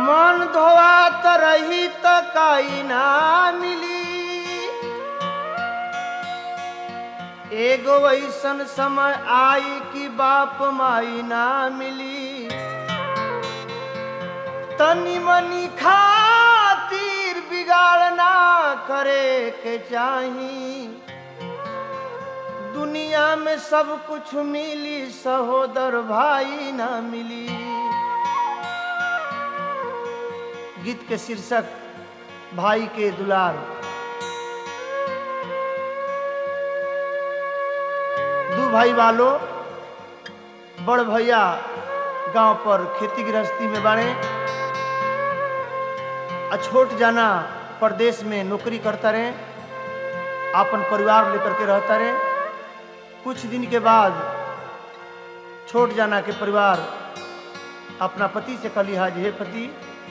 मन धोवात रही त काई ना मिली एगो ऐसन समय आई कि बाप माई ना मिली तनी मनी खातिर बिगाड़ ना करे के चाही दुनिया में सब कुछ मिली सहोदर भाई ना मिली गीत के शीर्षक भाई के दुलार दू भाई वालों बड़ भैया गांव पर खेती गृहस्थी में बाड़े आ छोट जाना प्रदेश में नौकरी करता रहे अपन परिवार लेकर के रहता रहे कुछ दिन के बाद छोट जाना के परिवार अपना पति से कली हाज हे पति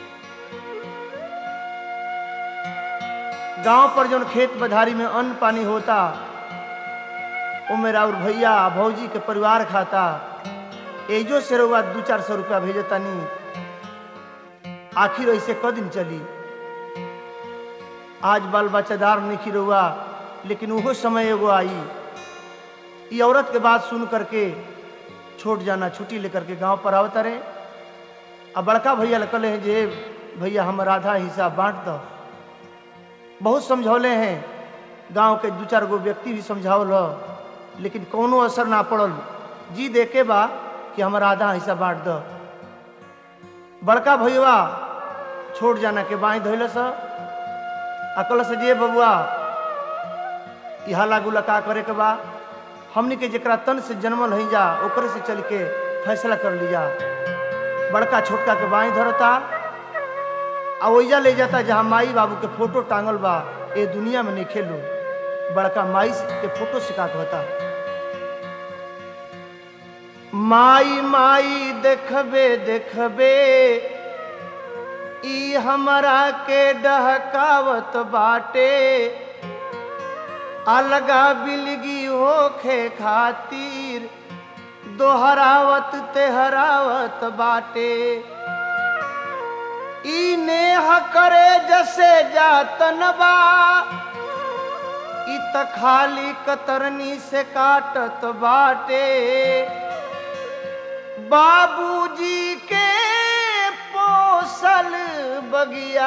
गांव पर जौन खेत बधारी में अन्न पानी होता वो मेरा और भैया भौजी के परिवार खाता एजो से रहुआ दू चार सौ रुपया भेजतानी आखिर ऐसे क दिन चली आज बाल बच्चादार नहीं रहुआ लेकिन वो समय एगो आई ये औरत के बात सुन करके छोट जाना छुट्टी लेकर के गांव पर आवता रहे अब बड़का भैया लकल हैं जे भैया हमर आधा हिस्सा बांट दो बहुत समझौले हैं गांव के दू चार गो व्यक्ति भी समझावल हो लेकिन कोनो असर ना पड़ल जी देके बा कि हमारा आधा हिस्सा बांट दो बड़का भैया छोड़ जाना के बाई धोल स अकल से जे बबुआ ई हाला गुला का करे के बा हमनी के जरा तन से जन्मल हई जा ओकरे से चल के फैसला कर लिया बड़का छोटका के बाई धरता आ ओइजा ले जाता जहाँ माई बाबू के फोटो टांगल बा ए दुनिया में नहीं खेलो बड़का माई के फोटो सिखा होता माई माई देखबे देखबे ई हमरा के डहकावत बाटे अलगा बिलगी होखे खातिर दोहरावत तेहरावत बाटे ई नेह करे जसे जातन बा ई त खाली कतरनी से काटत बाटे बाबूजी के पोसल बगिया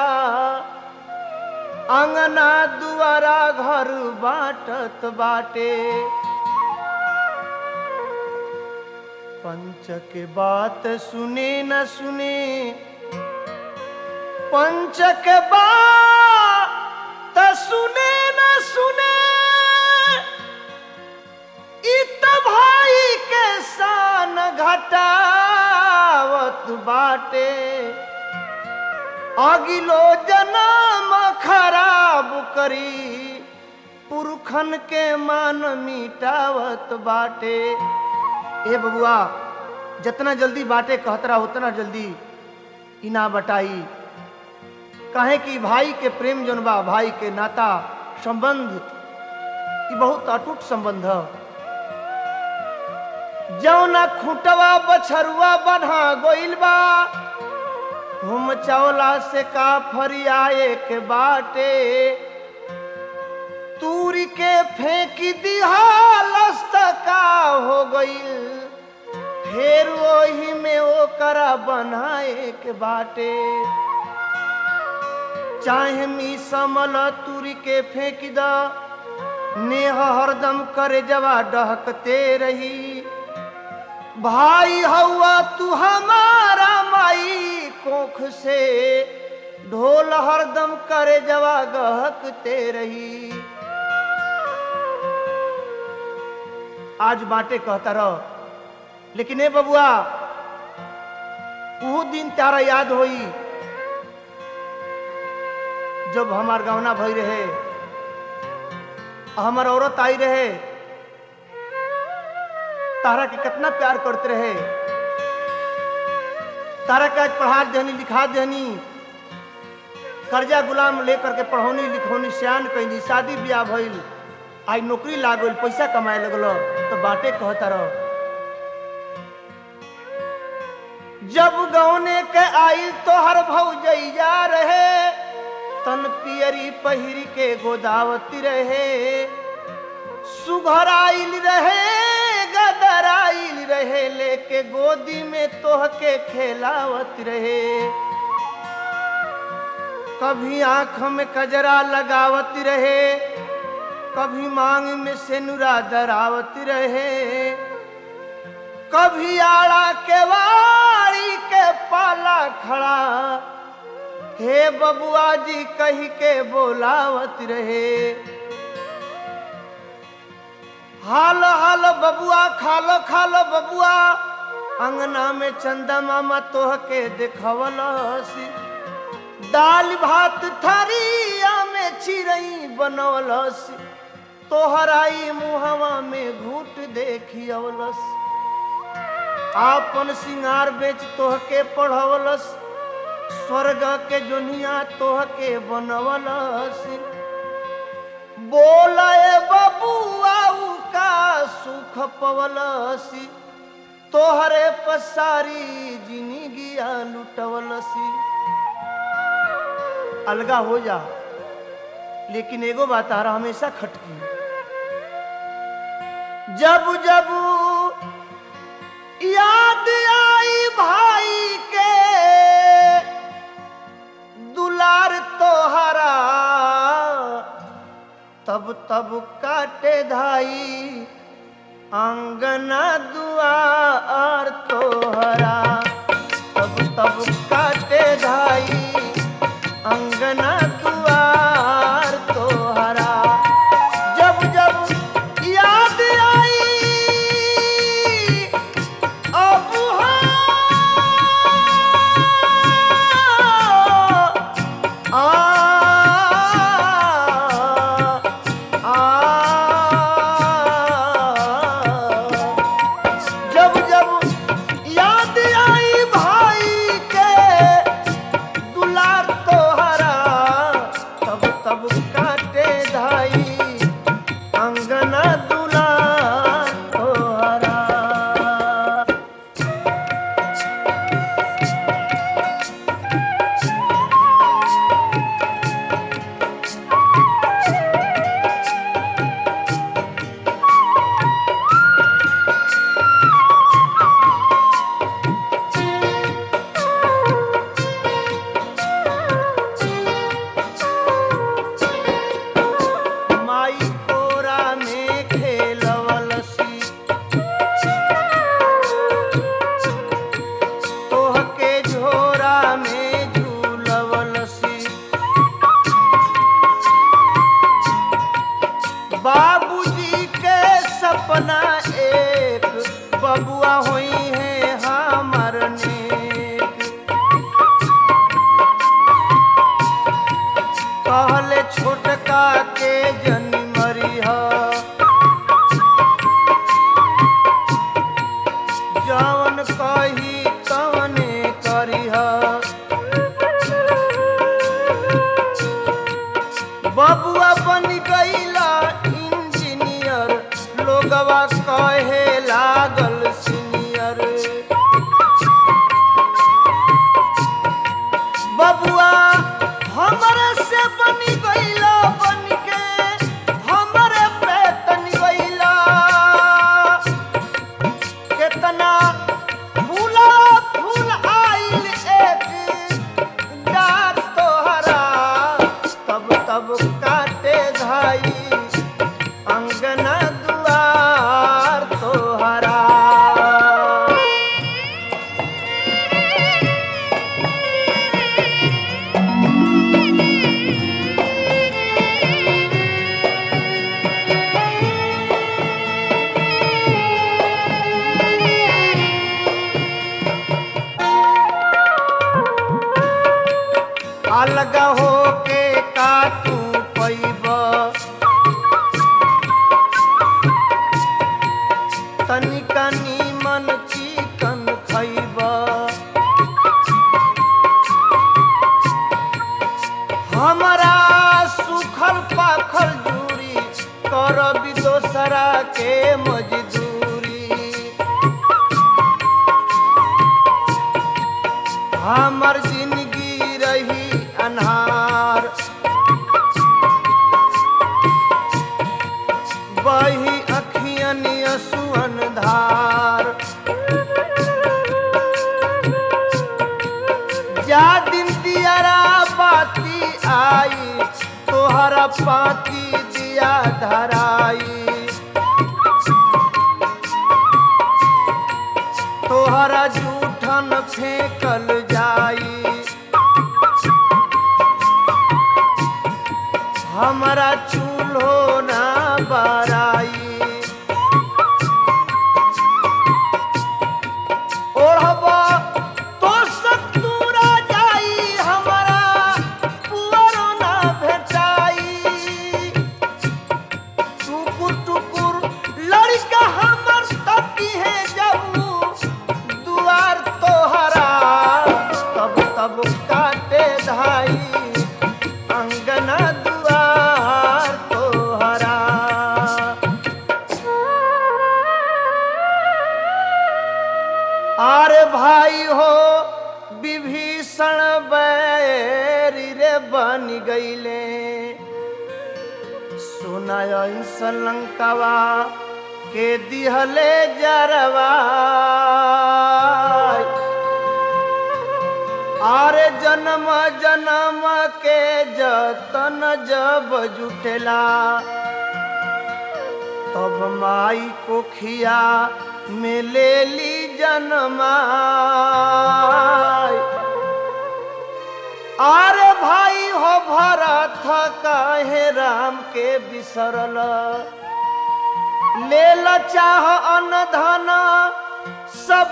अंगना दुआरा घर बाटत बाटे पंच के बात सुने न सुने पंच के बात सुने न सुने इत भाई के शान घटावत बाटे अगिलो जन्म खराब करी पुरखन के मान मिटावत बाटे ए बबुआ जितना जल्दी बाटे कहतरा उतना जल्दी इना बटाई कहे कि भाई के प्रेम जोन बा भाई के नाता संबंध ई बहुत अटूट संबंध है जौना खुटवा बछरुआ बढ़ा गोइल बा हम चौला से का फरियाए के बाटे तूरी के फेंक दिहा लस्त का हो गइल फिर वही में ओकरा बनाए के बाटे चाहे मी समल तुरी के फेंक द नेह हरदम करे जवा डहकते रही भाई हवा तू हमारा माई कोख से ढोल हरदम करे जवा गहकते रही आज बाटे कहता रहो लेकिन ए बबुआ वो दिन तारा याद होई जब हमार गहना भई रहे हमार औरत आई रहे तारा के कितना प्यार करते रहे तारा के आज पढ़ा देनी लिखा देनी कर्जा गुलाम लेकर के पढ़ौनी लिखौनी सियान कैनी शादी ब्याह भइल आई नौकरी लागल पैसा कमाए लगल तो बाटे कहता रह जब गौने के आइल तोहर भौजैया रहे तन पियरी पहिर के गोदावती रहे सुघर आइल रहे गदर आइल रहे लेके गोदी में तोह के खेलावत रहे कभी आंख में कजरा लगावत रहे कभी मांग में सेनुरा दरावत रहे कभी आड़ा के वाड़ी के पाला खड़ा हे बबुआ जी कही के बोलावत रहे हाल हाल बबुआ खालो खालो बबुआ अंगना में चंदा मामा तोह के देखवलसी दाल भात थरिया में चिरई बनवलस तोहराई मुहवा में घूट देखियवलस आपन सिंगार बेच तोह के पढ़वलस स्वर्ग के दुनिया तोह के बनवलस बोले बबुआ का सुख पवलसी तोहरे पसारी जिंदगिया लुटवलसी अलगा हो जा लेकिन एगो बात आ रहा हमेशा खटकी जब जब याद आई भाई के दुलार तोहरा तब तब काटे धाई आंगना दुआर तोहरा तब तब काटे धाई अंगना दुआर तोहरा जब जब याद आई अब आ जब जब याद आई भाई के दुलार तोहरा तब तब काटे धाई अंगना दुलार तोहरा माई कोरा में खेलवलसी तोह के झोरा में झूलवलसी बाबूजी के सपना एक बबुआ हुई है हमर नेक कहले छोटका के जनी मरिह जवन कही तवने करिह बबुआ बन गईला इंजीनियर लोगवा कहे लागल सीनियर बबुआ हमरे से बनी गईला बन के हमरे पे तनी गईला कितना फूला फूल आइल एक डाक तोहरा तब तब काटे धाई अंगना दुआर तोहरा अलग हो के काटू पैब तनिका नीमन चिकन खैब हमरा सुखल पाखल जूरी कर दोसरा के मजदूरी खाई तोहरा पाती दिया धराई तोहरा जूठन फेंकल जाई हमारा चूल्हो ना बराई ओढ़बा तो सतुरा जाई हमारा पुअरो ना भेटाई टुकुर टुकुर लड़का हमर तकी है जब दुआर तोहरा तब तब काटे धाई अंगना दुआर तोहरा आरे भाई हो विभीषण बैरी रे बन गईले सुनाय लंकावा के दिहले जरवा आरे जन्म जन्म के जतन जब जुटेला तब माई को खिया में ले ली जन्माई आरे भाई हो भरत काहे राम के बिसरल ले ल चाह अन्न धन सब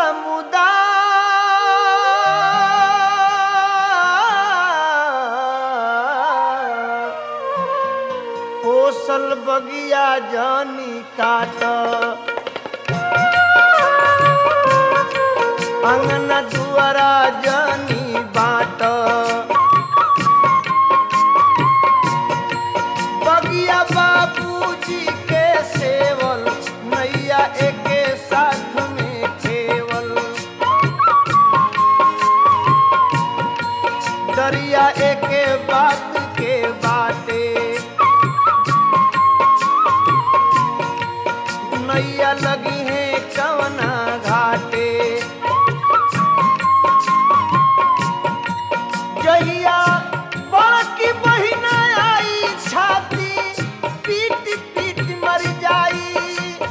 समुदाय कोसल बगिया जानी काट अंगना दुआरा जानी बाट बगिया बाबूजी के सेवल नैया एके साथ में खेवल दरिया एके बात के बाटे नैया लगी है कवना घाटे जहिया बड़की बहिना आई छाती पीट पीट मर जाई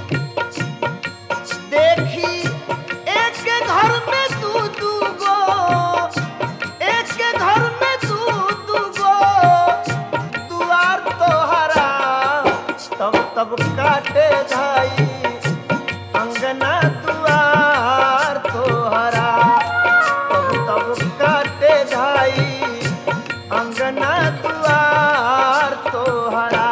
देखी एक के घर में दू दू गो एक के घर में दू दू गो दुआर तोहरा तब तब काटे धाई अंगना दुआर तोहरा तब तब काटे धाई अंगना दुआर तोहरा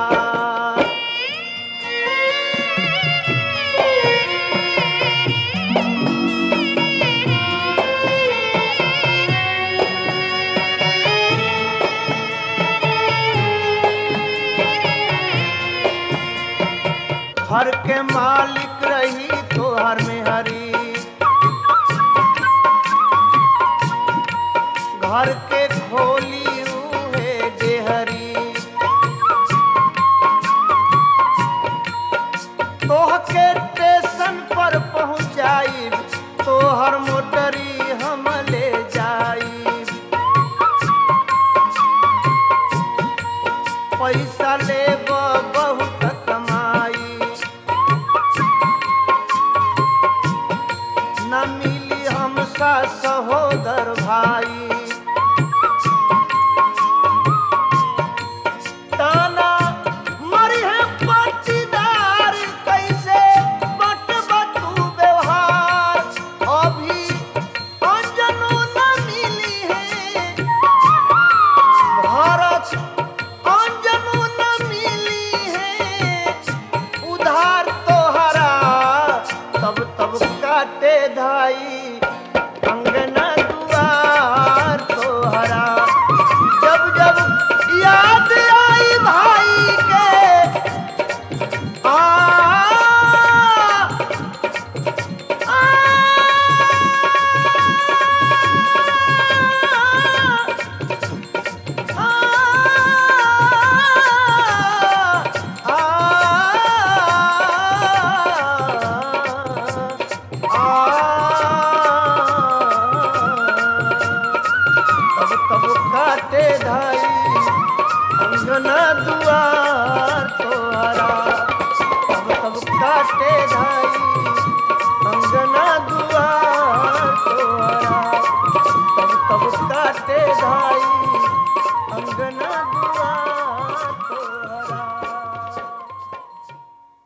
घर के मालिक रही तोहर में हरी घर के खोली उहे डेहरी तोह के स्टेशन पर पहुँचाई तोहर मोटरी हम ले जाई पैसा ले बहुत कमाई न मिली हमसा सहोदर भाई ताना मरी है पट्टीदार कैसे बट बटू व्यवहार अभी अंजनो न मिली है भारत अंजनो न मिली है उधार तोहरा तब तब काटे धाई अंगना दुआर तोहरा जब जब याद आई भाई के आ आ बाटे धाई अंगना दुआ